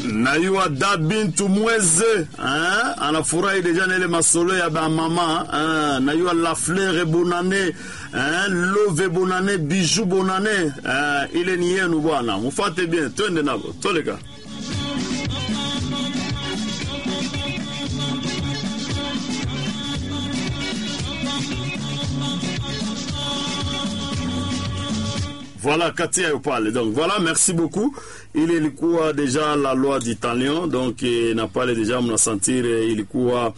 nayua da bintu mweze hein? anafurahi deja na ile masolo ya bamama hein? nayua la fleur bonane hein? love bonane bijou bonane hein? ile ni yenu bwana mufate bien twende nabo toleka Voilà, Katia Yopale. Donc voilà, merci beaucoup. Ile ilikuwa deja la loi d'Italien, donc eh, na pale deja mnasentir eh, ilikuwa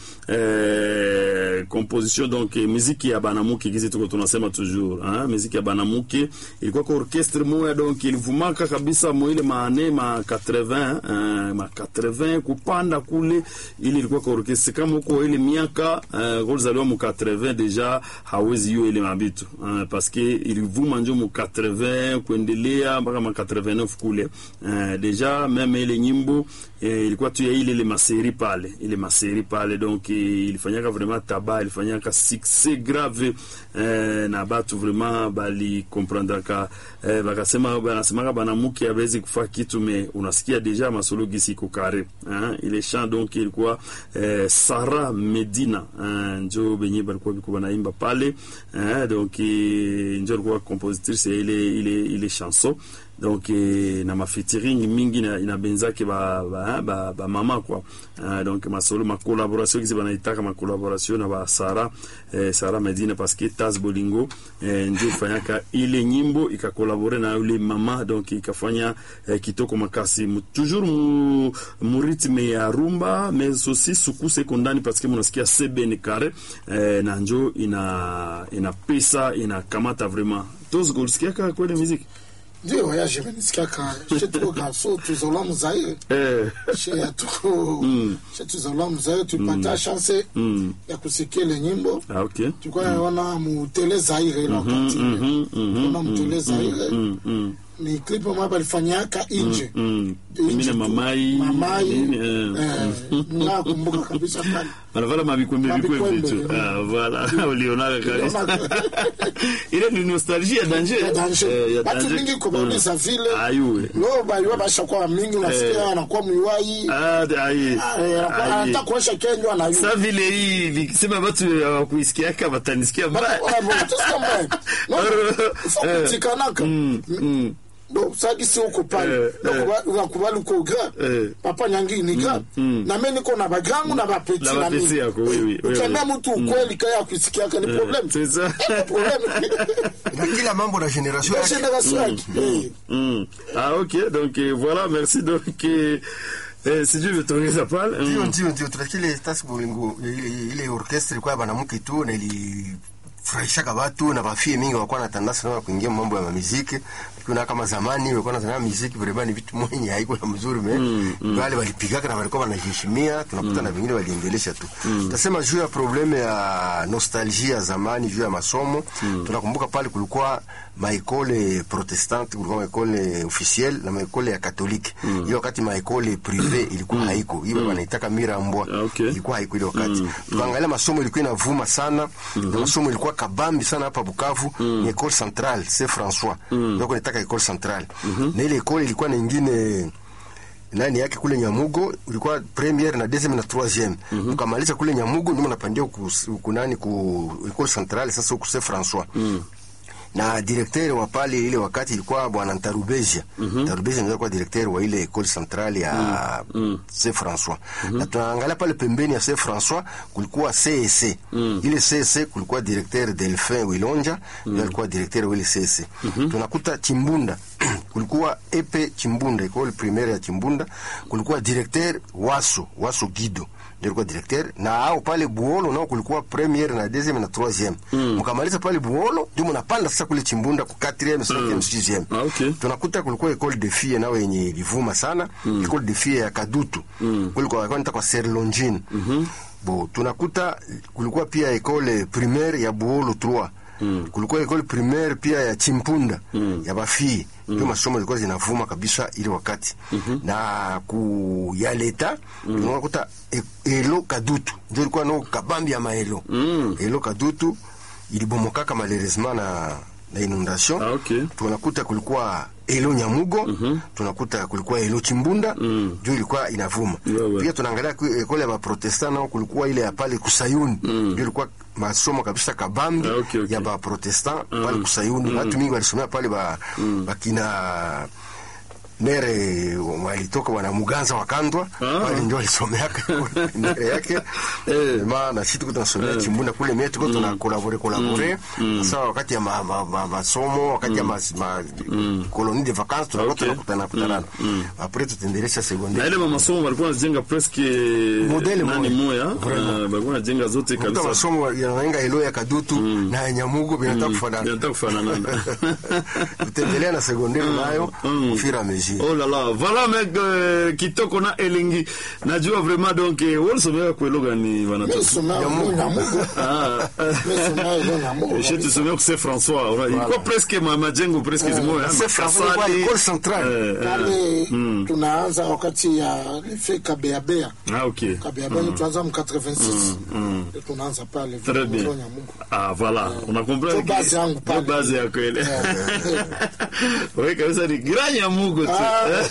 eh, composition donc eh, muziki ya banamuke kizi tuko tunasema toujours hein? muziki ya banamuke ilikuwa kwa orchestre moya donc ilivumaka kabisa mo ile maane ma 80 eh, ma 80 kupanda kule ile ilikuwa kwa orchestre kama huko ile miaka eh, ulizaliwa mu 80 deja hawezi hiyo ile mabitu eh, parce que ilivuma njo mu 80 kuendelea mpaka ma 89 kule eh, deja meme ile nyimbo eh, ilikuwa tu ya ile ile maseri pale ile maseri pale donc eh, ilifanyaka vraiment taba ilifanyaka succès grave eh, na batu vraiment bali comprendraka eh, bakasema banasemaka banamuke abezi kufa kitu me unasikia deja masolo gisi iko kare hein? ile chant donc ilikuwa eh, Sara Medina eh, njo benye balikuwa biko banaimba pale eh, donc eh, njo alikuwa compositrice ya ile ile ile chanson donc eh, na mafeaturing mingi na inabenzake ba ba, ba, ba mama kwa uh, donc masolo ma collaboration kisi banaitaka ma collaboration na ba Sara eh, Sara Medina parce que Taz Bolingo eh, ndio fanyaka ile nyimbo ikakolabore na yule mama donc ikafanya eh, kitoko makasi mu, toujours mu, mu rythme ya rumba mais aussi sukuse kondani parce que munasikia sebene kare eh, na njo ina ina pesa ina kamata vraiment tos golsikia kweli muziki ndio voyage nisikiaka she tuko garso tuzola muzaire eh she tuko she tuzola muzaire tulipata chance ya kusikia ile nyimbo ah okay tulikuwa naona mutele zaire ile wakati mhm, mhm, na mutele zaire mm, mm. ni clip ambayo balifanyaka nje Mm. Nje Mine tu. mamai mamai nini, eh. eh, nakumbuka kabisa pale Banavala mabikwembe bikwembe Mabikwembe, tu. mm. Ah, voilà. Ulionaka kabisa. Ulionaka. Ile ni nostalgie ya danger. ya danger Eh, ya batu danger. mingi kubauliza vile Ayuwe. lo baliwa bashakuwa mingi unasikia anakuwa mwiwai Ah, de- aye. Aye. anataka kuosha kenyo anayu Sa vile hii vikisema watu hawakuisikiaka watanisikia mbaya. Eh. tikanaka Mm. bo sagisi uko pale Eh, eh. unakubali uko gra Eh. papa nyangi ni gra na mimi niko na bagrangu na bapeti Na na bapeti mimi yako, oui, oui, oui, ukiambia oui. mtu ukweli kaya kusikiaka ni problem C'est ça. problem na kila mambo na generation ya yake generation yake Eh. Mm. Ah, ok. Donc, euh, voilà. Merci. Donc, euh, eh, si Dieu veut t'ongeza pale. ndio Mm. ndio ndio tunakile tasi bolingo ile ile orchestre ilikuwa ya banamuke tu na ilifurahishaka watu na bafie mingi walikuwa na tandansi na kuingia mambo ya muziki kuna kama zamani walikuwa na sana muziki vraiment ni vitu mwenye haiko na mzuri me wale walipigaka na walikuwa wanaheshimia tunakuta na vingine waliendelesha tu tasema juu ya probleme ya nostalgie ya zamani juu ya masomo tunakumbuka pale kulikuwa maekole protestante kulikuwa maekole officiel na maekole ya katolike hiyo wakati maekole prive ilikuwa haiko hiyo wanaitaka mirambwa Ah, okay. ilikuwa haiko ile wakati tukaangalia masomo ilikuwa inavuma sana na masomo ilikuwa kabambi sana hapa Bukavu ni école centrale c'est François ndio kunataka école centrale na ile école ilikuwa na ingine nani yake kule Nyamugo ulikuwa premiere na deuxième na troisième ukamaliza kule Nyamugo ndio unapandia ku ku nani ku école centrale sasa huku c'est François na directeur wa pale ile wakati ilikuwa bwana Ntarubezia mm-hmm. Ntarubezia ndio alikuwa directeur wa ile école centrale ya mm. Saint François mm-hmm. na tunaangalia pale pembeni ya Saint François kulikuwa CSC mm. ile CSC kulikuwa directeur Delphin Wilonja mm. ndio alikuwa directeur wa ile CSC mm-hmm. tunakuta Chimbunda kulikuwa Epe Chimbunda école primaire ya Chimbunda kulikuwa directeur Waso Waso Gido ndio alikuwa directeur na au pale Buolo nao kulikuwa premiere na deuxième na troisième mkamaliza pale Buolo ndio mnapanda sasa kule Chimbunda ku 4e 5e 6e Ah, okay. tunakuta kulikuwa école de filles nao yenye ilivuma sana école de filles ya Kadutu kulikuwa kwenda kwa Serlongine bo tunakuta kulikuwa pia école primaire ya Buolo 3 kulikuwa école primaire pia ya Chimpunda ya bafii ndio masomo zilikuwa zinavuma kabisa ile wakati na ku ya leta unakuta e- elo kadutu ndio ilikuwa no kabambi ya maelo elo kadutu ilibomokaka malheureusement na na inondation Ah, okay. tunakuta kulikuwa elo nyamugo tunakuta kulikuwa elo chimbunda juu ilikuwa inavuma Wewe. pia tunaangalia ku- ekole ya baprotestant nao kulikuwa ile ya pale kusayuni juu ilikuwa masomo kabisa kabambi Ah, okay, okay. ya baprotestant pale kusayuni watu mingi walisomea pale ba, bakina nere walitoka wana muganza wakandwa Ah. wale ndio walisomeaka nere yake Eh. maana sisi tuko tunasomea chimbunda kule mie tuko tuna kolabore kolabore sasa wakati ya ma- ma- ma- masomo wakati ya mas- ma colonie de vacances tunakuwa Okay. tunakutana kutana après tutaendelesha na secondaire ile mamasomo walikuwa wanajenga presque Modele nani moya. moya Vraiment. Ah, walikuwa wanajenga zote kuta kabisa masomo yanaenga elo ya kadutu na ya nyamugo vinataka kufanana Vinataka kufanana tutaendelea na secondaire nayo Mm. au fur et à mesure Oh là là, voilà mec euh, kitoko na elengi. Najua vraiment donc eh, walisomea kueloga ni Mimi wanatoka. somea mo Nyamugo. Ah. Mimi somea ilo Nyamugo. Je te souviens que c'est François. Voilà. Ilikuwa presque ma majengo presque zimoya. C'est François, ilikuwa école centrale. Pale tunaanza wakati ya lefe kabeabea Ah OK. kabeabea ni tuanza mu 86 Ndio tunaanza pale Très bien. ilo Nyamugo. Ah voilà, on a compris. Ndio base yangu pale. Ndio base yako ile. Wewe kabisa ni granya Mungu tu.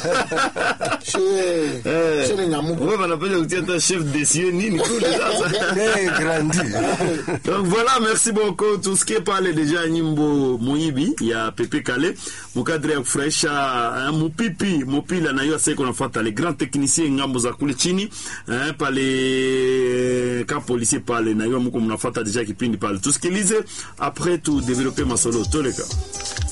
Chez Eh. chez les Nyamugo. Wewe wanapenda kutia hata chef de cieux nini kule sasa. Eh, grandi Donc voilà, merci beaucoup. Tusikie pale deja nyimbo muibi ya Pepe Kale mukadre ya kufurahisha eh, mupipi mupila na hiyo sasa nafuata le grand technicien ngambo za kule chini eh, pale ka policier pale na hiyo mko mnafuata deja kipindi pale. Tusikilize après tu développer masolo toleka.